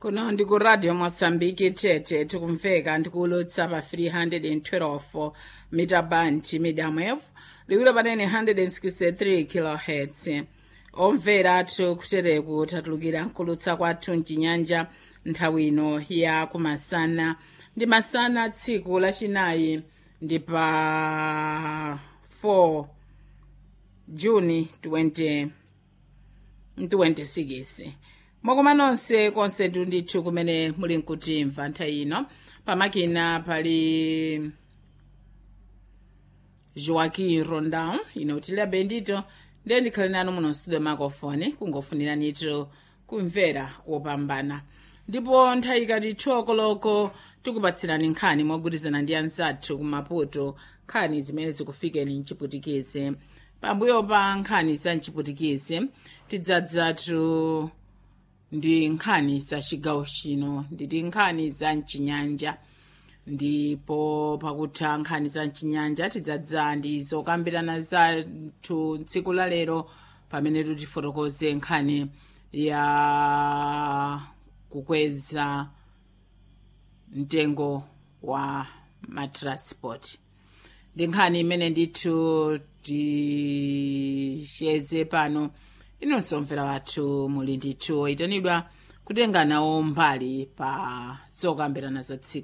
kuno ndi ku radio mosambiki tete tikumveka ndikulutsa pa 312 mita band medium wave liwiro panene 163 kilohertz omvera athu kutereku tatulukira nkulutsa kwathu mchinyanja nthawi ino ya kumasana ndi masana tsiku lachinayi ndi pa 4 juni 20 26 mwakoma nonse konse ndithu kumene muli nkutimva nthawi ino pamakina pali joaquim rondão ine utiliya bendito ndiye ndikhale nanu muno studio makofoni kungofuniranitu kumvera kopambana ndipo nthawi ikati thokoloko tikupatsirani nkhani mogwirizana ndi anzathu kumaputo nkhani zimene zikufikeni mchiputikizi pambuyo pa nkhani za mchiputikizi tidzadzatu ndi nkhani za chigawo chino nditi nkhani za mchinyanja ndipo pakutha nkhani za mchinyanja tidzadza ndi zokambirana zathu tsiku la lero pamene tutifotokoze nkhani ya kukweza mtengo wa matransport ndi nkhani imene ndithu ticheze pano inonso mvera wathu muli ndithu oyitanidwa kutenga nawo mbali pa zokambirana za tsiku